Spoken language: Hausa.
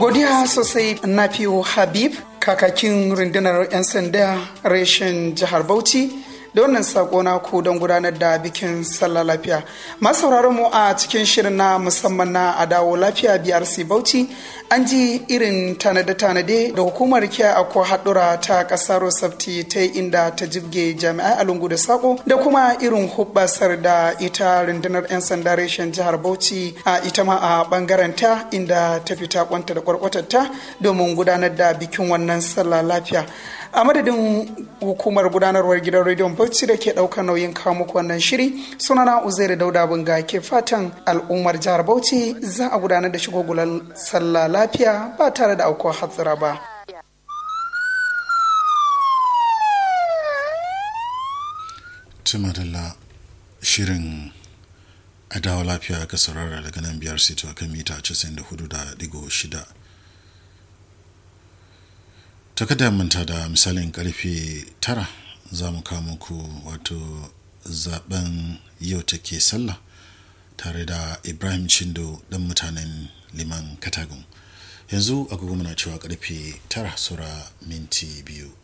godiya sosai na fiyo habib kakakin rundunar 'yan sanda reshen jihar bauchi da wannan sako na ku don gudanar da bikin sallah lafiya masu mu a cikin shirin na musamman na adawo lafiya brc bauchi an ji irin tanade-tanade da hukumar kiya a ko haɗura ta ƙasar rosafti ta inda ta jibge jami'ai a lungu da sako da kuma irin hubbasar da ita rundunar 'yan sanda reshen jihar bauchi a ita ma a bangaren ta inda ta fita kwanta da kwarkwatarta domin gudanar da bikin wannan sallah lafiya a madadin hukumar gudanarwar gidan rediyon bauchi da ke ɗaukar nauyin kawo muku wannan shiri sunana uzairu dauda bunga ke fatan al'ummar jihar bauchi za a gudanar da shigogulan sallah lafiya ba tare da aukuwar hatsira ba tumadalla shirin a dawo lafiya ka saurara daga nan biyar sito a kan mita 94.6 ta kada manta da misalin karfe tara za mu kawo muku wato zaben yau take sallah tare da ibrahim chindo dan mutanen liman katagun yanzu agogo muna cewa karfe tara sura minti biyu